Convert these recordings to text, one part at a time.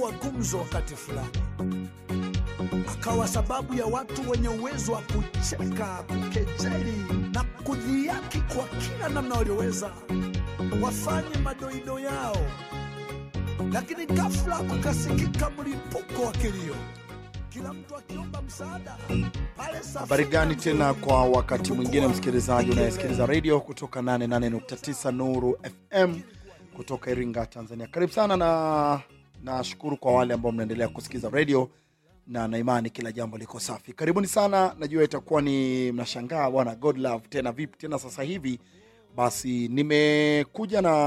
kuwa gumzo wakati fulani, akawa sababu ya watu wenye uwezo wa kucheka, kukejeli na kudhiaki kwa kila namna walioweza wafanye madoido yao, lakini ghafla kukasikika mlipuko wa kilio, kila mtu akiomba msaada pale. Habari gani tena kwa wakati mwingine, msikilizaji unayesikiliza redio kutoka 88.9 Nuru FM kutoka Iringa, Tanzania. Karibu sana na nashukuru kwa wale ambao mnaendelea kusikiliza redio na naimani kila jambo liko safi. Karibuni sana, najua itakuwa ni mnashangaa bwana God love tena vipi tena sasa hivi. Basi nimekuja na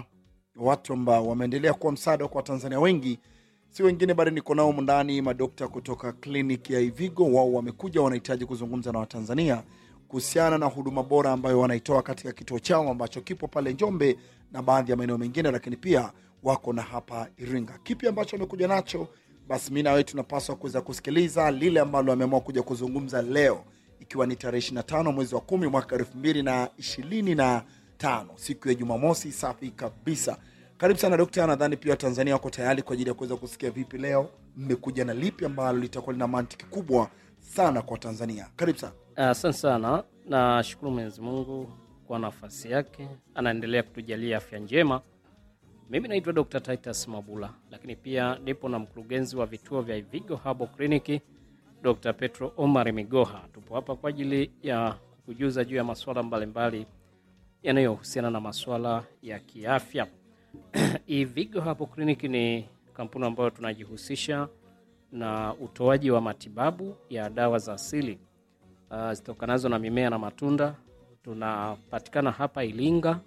watu ambao wameendelea kuwa msaada kwa Watanzania wengi, si wengine bali niko nao humu ndani, madokta kutoka kliniki ya Ivigo. Wao wamekuja, wanahitaji kuzungumza na Watanzania kuhusiana na huduma bora ambayo wanaitoa katika kituo chao ambacho kipo pale Njombe na baadhi ya maeneo mengine, lakini pia wako na hapa Iringa. Kipi ambacho wamekuja nacho? Basi mi na wewe tunapaswa kuweza kusikiliza lile ambalo wameamua kuja kuzungumza leo, ikiwa ni tarehe 25 mwezi wa kumi mwaka elfu mbili na ishirini na tano siku ya Jumamosi. Safi kabisa. Karibu sana dokta. Nadhani pia Watanzania wako tayari kwa ajili ya kuweza kusikia vipi leo mmekuja na lipi ambalo litakuwa lina mantiki kubwa sana kwa Tanzania. Karibu sana. Asante sana, nashukuru Mwenyezi Mungu kwa nafasi yake, anaendelea kutujalia afya njema. Mimi naitwa Dr. Titus Mabula, lakini pia nipo na mkurugenzi wa vituo vya Ivigo Herbal Clinic Dr. Petro Omar Migoha. Tupo hapa kwa ajili ya kukujuza juu ya masuala mbalimbali yanayohusiana na masuala ya kiafya. Ivigo Herbal Clinic ni kampuni ambayo tunajihusisha na utoaji wa matibabu ya dawa za asili uh, zitokanazo na mimea na matunda. Tunapatikana hapa Ilinga.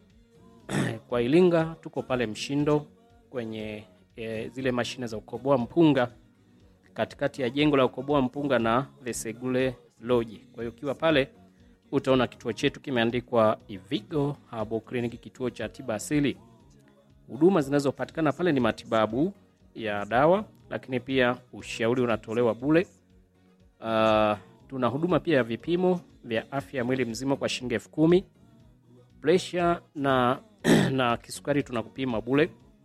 Kwa Ilinga tuko pale Mshindo kwenye e, zile mashine za ukoboa mpunga, katikati ya jengo la ukoboa mpunga na Vesegule Lodge. Kwa hiyo ukiwa pale utaona kituo chetu kimeandikwa Ivigo Herbal Clinic, kituo cha tiba asili. Huduma zinazopatikana pale ni matibabu ya dawa, lakini pia ushauri unatolewa bure. Uh, tuna huduma pia ya vipimo vya afya ya mwili mzima kwa shilingi elfu kumi. Presha na, na kisukari tunakupima bure,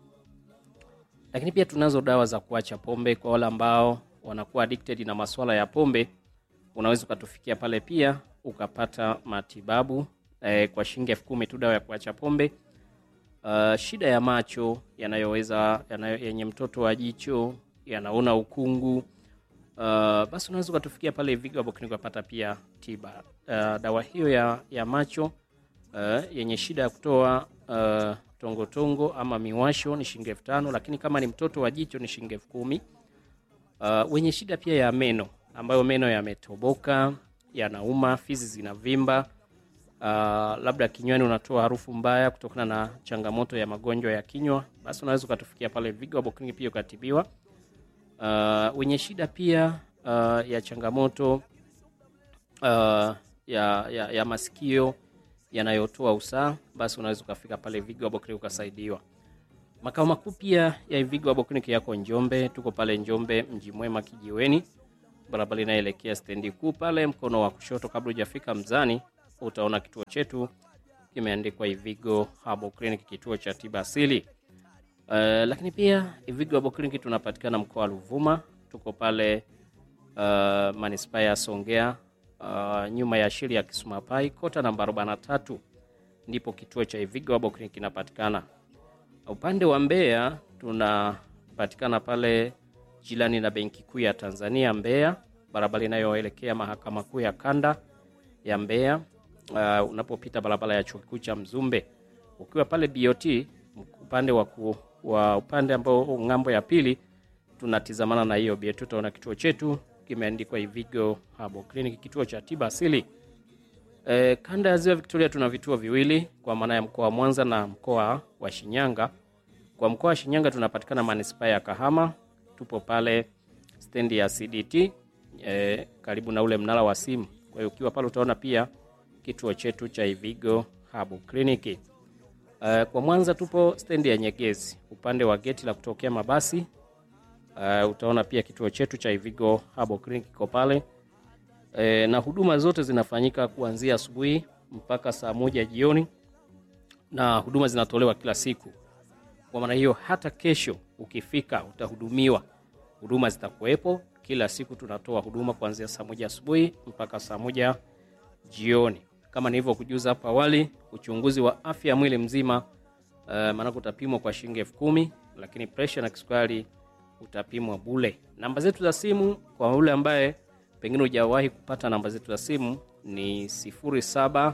lakini pia tunazo dawa za kuacha pombe kwa wale ambao wanakuwa addicted na masuala ya pombe. Unaweza ukatufikia pale pia ukapata matibabu eh, kwa shilingi elfu kumi tu, dawa ya kuacha pombe. Uh, shida ya macho yanayoweza yanayo, yenye mtoto wa jicho yanaona ukungu Uh, basi unaweza ukatufikia pale Ivigo Herbal Clinic ukapata pia tiba. Uh, dawa hiyo ya, ya macho uh, yenye shida ya kutoa uh, tongotongo ama miwasho ni shilingi elfu tano lakini kama ni mtoto wa jicho ni shilingi elfu kumi Uh, wenye shida pia ya meno ambayo meno yametoboka, yanauma, fizi zinavimba, uh, labda kinywani unatoa harufu mbaya kutokana na changamoto ya magonjwa ya kinywa, basi unaweza ukatufikia pale Ivigo Herbal Clinic pia ukatibiwa. Uh, wenye shida pia uh, ya changamoto uh, ya, ya, ya masikio yanayotoa usaha, basi unaweza ukafika pale Ivigo Herbal Clinic ukasaidiwa. Makao makuu pia ya Ivigo Herbal Clinic yako Njombe, tuko pale Njombe mji mwema kijiweni, barabara inayoelekea stendi kuu pale mkono wa kushoto, kabla hujafika Mzani utaona kituo chetu kimeandikwa Ivigo Herbal Clinic, kituo cha tiba asili. Uh, lakini pia Ivigo Herbal Clinic tunapatikana mkoa wa Ruvuma, tuko pale uh, manispaa ya Songea uh, nyuma ya shiri ya Kisumapai kota namba 43 ndipo kituo cha Ivigo Herbal Clinic kinapatikana. Upande wa Mbeya tunapatikana pale jirani na Benki Kuu ya Tanzania Mbeya, barabara inayoelekea mahakama kuu ya kanda ya Mbeya. Uh, unapopita barabara ya chuo kikuu cha Mzumbe ukiwa pale BOT upande wa, ku, wa upande ambao ng'ambo ya pili tunatizamana na hiyo BOT, utaona kituo chetu kimeandikwa Ivigo Herbal Clinic, kituo cha tiba asili. E, kanda ya Ziwa Victoria tuna vituo viwili kwa maana ya mkoa wa Mwanza na mkoa wa Shinyanga. Kwa mkoa wa Shinyanga tunapatikana manispaa ya Kahama, tupo pale stendi ya CDT e, karibu na ule mnara wa simu. Kwa hiyo ukiwa pale utaona pia kituo chetu cha Ivigo Herbal Clinic. Uh, kwa Mwanza tupo stendi ya Nyegezi upande wa geti la kutokea mabasi. Uh, utaona pia kituo chetu cha Ivigo Herbal Clinic kiko pale. Uh, na huduma zote zinafanyika kuanzia asubuhi mpaka saa moja jioni na huduma zinatolewa kila siku. Kwa maana hiyo hata kesho ukifika utahudumiwa huduma zitakuwepo kila siku tunatoa huduma kuanzia saa moja asubuhi mpaka saa moja jioni kama nilivyokujuza hapo awali uchunguzi wa afya ya mwili mzima uh, maanake utapimwa kwa shilingi elfu kumi lakini presha na kisukari utapimwa bule namba zetu za simu kwa yule ambaye pengine hujawahi kupata namba zetu za simu ni 0752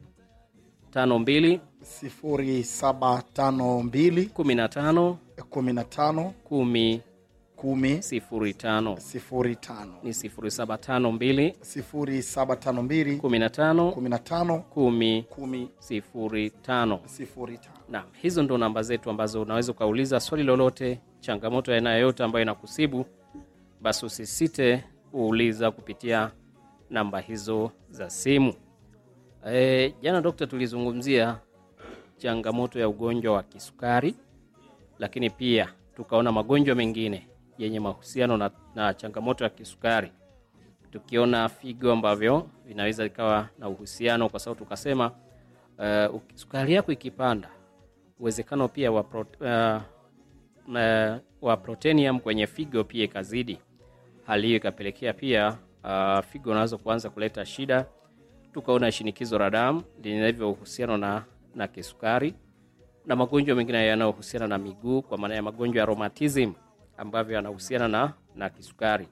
0752 15 15 10 10 05 05 ni 0752 0752 15 15 10 10 05 05 Naam, hizo ndo namba zetu ambazo unaweza ukauliza swali lolote, changamoto ya aina yoyote ambayo inakusibu, basi usisite kuuliza kupitia namba hizo za simu. E, jana dokta, tulizungumzia changamoto ya ugonjwa wa kisukari, lakini pia tukaona magonjwa mengine yenye mahusiano na, na changamoto ya kisukari, tukiona figo ambavyo vinaweza ikawa na uhusiano, kwa sababu tukasema uh, sukari yako ikipanda uwezekano pia wa, pro, uh, uh, wa protenium kwenye figo pia ikazidi. Hali hiyo ikapelekea pia uh, figo unaweza kuanza kuleta shida. Tukaona shinikizo la damu linavyo uhusiano na, na kisukari na magonjwa mengine yanayohusiana na miguu, kwa maana ya magonjwa ya rheumatism ambavyo yanahusiana na, na kisukari.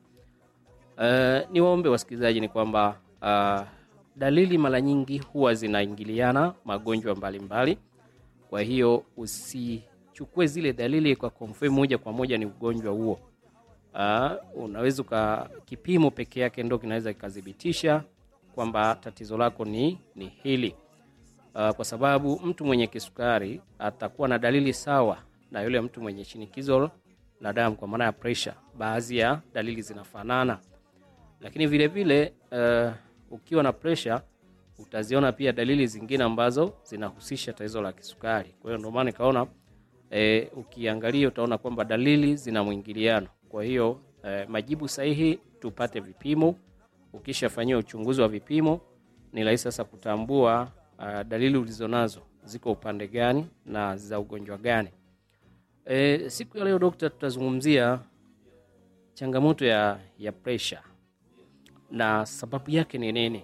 Uh, ni waombe wasikilizaji ni kwamba uh, dalili mara nyingi huwa zinaingiliana magonjwa mbalimbali mbali. Kwa hiyo usichukue zile dalili kwa confirm moja kwa moja ni ugonjwa huo. Uh, unaweza uka kipimo peke yake ndo kinaweza kikathibitisha kwamba tatizo lako ni, ni hili uh, kwa sababu mtu mwenye kisukari atakuwa na dalili sawa na yule mtu mwenye shinikizo la damu kwa maana ya pressure. Baadhi ya dalili zinafanana, lakini vile vile uh, ukiwa na pressure utaziona pia dalili zingine ambazo zinahusisha tatizo la kisukari. Kwa hiyo ndio maana nikaona e, ukiangalia utaona kwamba dalili zina mwingiliano. Kwa hiyo e, majibu sahihi tupate vipimo. Ukishafanyiwa uchunguzi wa vipimo, ni rahisi sasa kutambua a, dalili ulizonazo ziko upande gani na za ugonjwa gani. E, siku ya leo dokta, tutazungumzia changamoto ya, ya pressure na sababu yake ni nini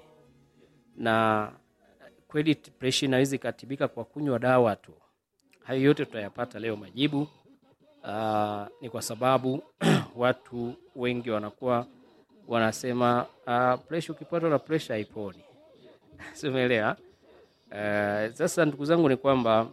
na kweli presha inaweza ikatibika kwa kunywa dawa tu. Hayo yote tutayapata leo majibu. Uh, ni kwa sababu watu wengi wanakuwa wanasema uh, presha, ukipatwa na presha haiponi. Simeelewa? Uh, sasa ndugu zangu, ni kwamba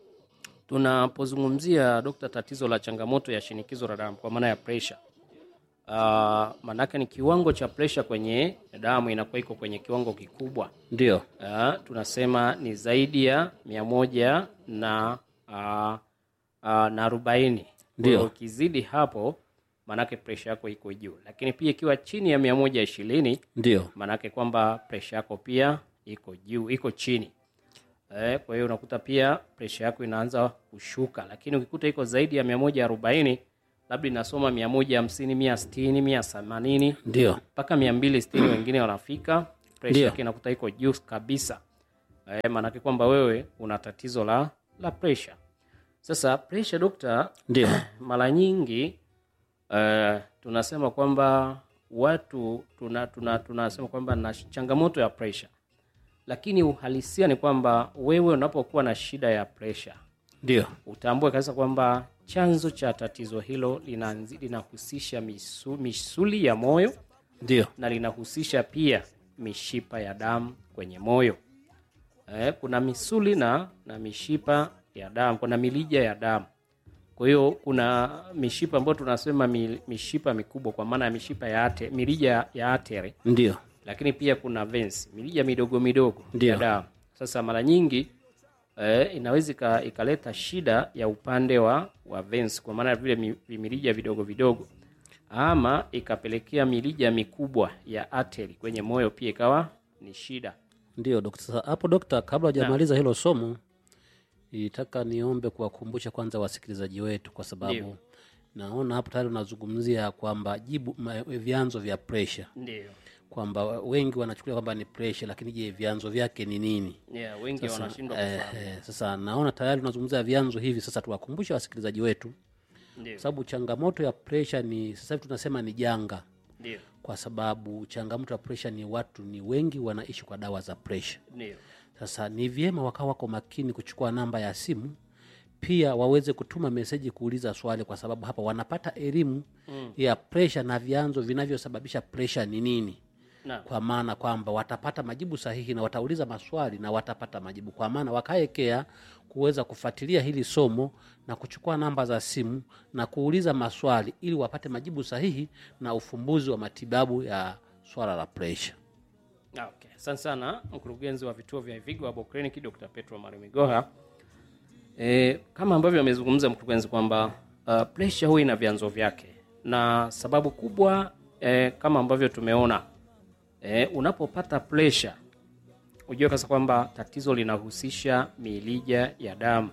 tunapozungumzia dokta, tatizo la changamoto ya shinikizo la damu kwa maana ya presha Uh, maanake ni kiwango cha presha kwenye damu inakuwa iko kwenye kiwango kikubwa, Ndio, uh, tunasema ni zaidi ya mia moja na uh, uh, na arobaini. Kwa Ndio. hiyo Ukizidi hapo, maanake presha yako iko juu, lakini pia ikiwa chini ya mia moja ishirini ndio, maanake kwamba presha yako pia iko juu, iko chini eh, kwa hiyo unakuta pia presha yako inaanza kushuka, lakini ukikuta iko zaidi ya mia moja arobaini labda inasoma mia moja hamsini mia sitini mia themanini ndio, mpaka mia mbili sitini wengine wanafika presha Ndio. yake inakuta iko juu kabisa eh, maanake kwamba wewe una tatizo la la presha sasa presha dokta ndio, mara nyingi uh, tunasema kwamba watu tuna, tuna, tunasema kwamba na changamoto ya presha lakini uhalisia ni kwamba wewe unapokuwa na shida ya presha ndio, utambue kabisa kwamba chanzo cha tatizo hilo linaanzi- linahusisha misu, misuli ya moyo ndio, na linahusisha pia mishipa ya damu kwenye moyo. Eh, kuna misuli na, na mishipa ya damu, kuna milija ya damu. Kwa hiyo kuna mishipa ambayo tunasema mi, mishipa mikubwa kwa maana ya mishipa ya ate, milija ya atere, ndio, lakini pia kuna veins, milija midogo midogo Ndio. ya damu. Sasa mara nyingi eh, inaweza ika- ikaleta shida ya upande wa, wa veins kwa maana ya vile mi- vimirija vidogo vidogo ama ikapelekea milija mikubwa ya ateri kwenye moyo pia ikawa ni shida. ndio dokta. Sasa hapo dokta, kabla hujamaliza hilo somo, nilitaka niombe kuwakumbusha kwanza wasikilizaji wetu, kwa sababu Ndio. naona hapo tayari unazungumzia kwamba jibu ma, vyanzo vya presha, Ndio. kwamba wengi wanachukulia kwamba ni presha, lakini je, vyanzo vyake ni nini? Yeah, wengi wanashindwa Eh, kufahamu. eh, sasa naona tayari unazungumzia vyanzo hivi. Sasa tuwakumbushe wasikilizaji wetu Ndio. kwa sababu changamoto ya presha ni sasa hivi tunasema ni janga ndio kwa sababu changamoto ya presha ni watu ni wengi wanaishi kwa dawa za presha ndio sasa ni vyema wakawa wako makini kuchukua namba ya simu pia waweze kutuma meseji kuuliza swali kwa sababu hapa wanapata elimu mm. ya presha na vyanzo vinavyosababisha presha ni nini na kwa maana kwamba watapata majibu sahihi na watauliza maswali na watapata majibu kwa maana wakaekea kuweza kufuatilia hili somo na kuchukua namba za simu na kuuliza maswali ili wapate majibu sahihi na ufumbuzi wa matibabu ya swala la presha Ah, okay. Asante sana mkurugenzi wa vituo vya Ivigo Herbal Clinic Dr. Petro Marimigoha. E, kama ambavyo amezungumza mkurugenzi kwamba uh, pressure huwa ina vyanzo vyake na sababu kubwa e, kama ambavyo tumeona e, unapopata pressure ujue kasa kwamba tatizo linahusisha milija ya damu.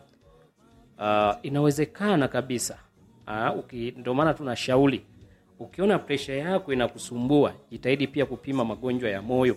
Uh, inawezekana kabisa uh, uki, ndio maana tunashauri ukiona presha yako inakusumbua, jitahidi pia kupima magonjwa ya moyo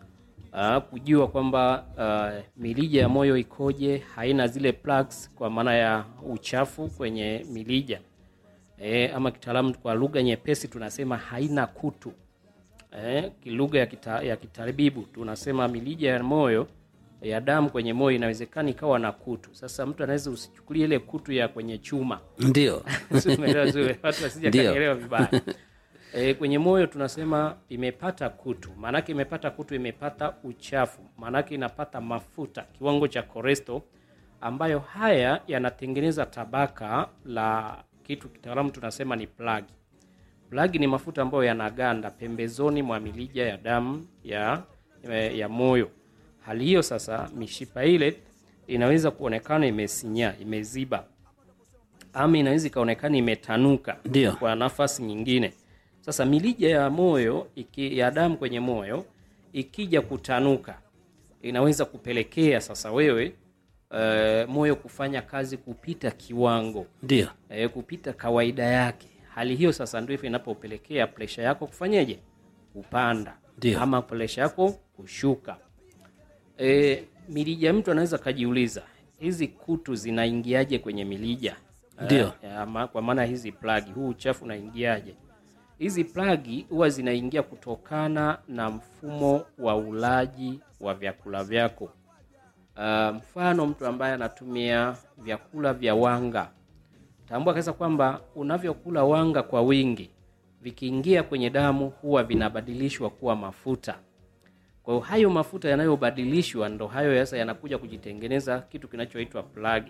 uh, kujua kwamba uh, milija ya moyo ikoje, haina zile plaques kwa maana ya uchafu kwenye milija e, ama kitaalamu kwa lugha nyepesi tunasema haina kutu eh, kilugha ya, kita, ya kitabibu tunasema milija ya moyo ya damu kwenye moyo inawezekana ikawa na kutu. Sasa mtu anaweza usichukulie ile kutu ya kwenye chuma ndio Si umeelewa zuri, watu wasije Ndio. kanielewa vibaya. E, kwenye moyo tunasema imepata kutu, maanake imepata kutu, imepata uchafu, maanake inapata mafuta, kiwango cha cholesterol, ambayo haya yanatengeneza tabaka la kitu kitaalamu tunasema ni plagi. Plagi ni mafuta ambayo yanaganda pembezoni mwa milija ya damu ya, ya moyo. Hali hiyo sasa, mishipa ile inaweza kuonekana imesinyaa, imeziba ama inaweza ikaonekana imetanuka Ndio. kwa nafasi nyingine. Sasa milija ya moyo iki, ya damu kwenye moyo ikija kutanuka inaweza kupelekea sasa wewe uh, moyo kufanya kazi kupita kiwango ndio eh, kupita kawaida yake. Hali hiyo sasa ndio inapopelekea presha yako kufanyeje? Kupanda Ndio. ama presha yako kushuka. E, milija, mtu anaweza kajiuliza hizi kutu zinaingiaje kwenye milija? Ndio. Eh, ama, kwa maana hizi plagi, huu uchafu unaingiaje? Hizi plagi huwa zinaingia kutokana na mfumo wa ulaji wa vyakula vyako. Uh, mfano mtu ambaye anatumia vyakula vya wanga, tambua kabisa kwamba unavyokula wanga kwa wingi, vikiingia kwenye damu huwa vinabadilishwa kuwa mafuta. Kwa hiyo hayo mafuta yanayobadilishwa ndo hayo sasa yanakuja kujitengeneza kitu kinachoitwa plagi.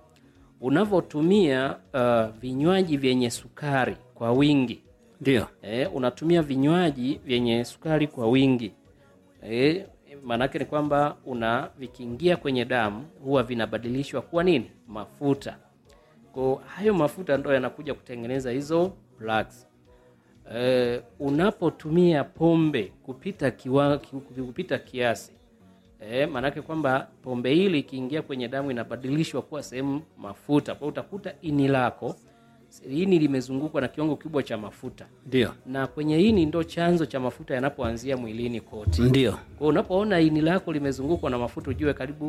Unavyotumia uh, vinywaji vyenye sukari kwa wingi ndio e, unatumia vinywaji vyenye sukari kwa wingi e, maanake ni kwamba una vikiingia kwenye damu huwa vinabadilishwa kuwa nini mafuta kwa hayo mafuta ndo yanakuja kutengeneza hizo plaques. E, unapotumia pombe kupita kiwa, ki- kupita kiasi e, maanake kwamba pombe hili ikiingia kwenye damu inabadilishwa kuwa sehemu mafuta kwa hiyo utakuta ini lako ini limezungukwa na kiwango kikubwa cha mafuta ndio na kwenye ini ndo chanzo cha mafuta yanapoanzia mwilini kote. ndio Kwa hiyo unapoona ini lako limezungukwa na mafuta, ujue karibu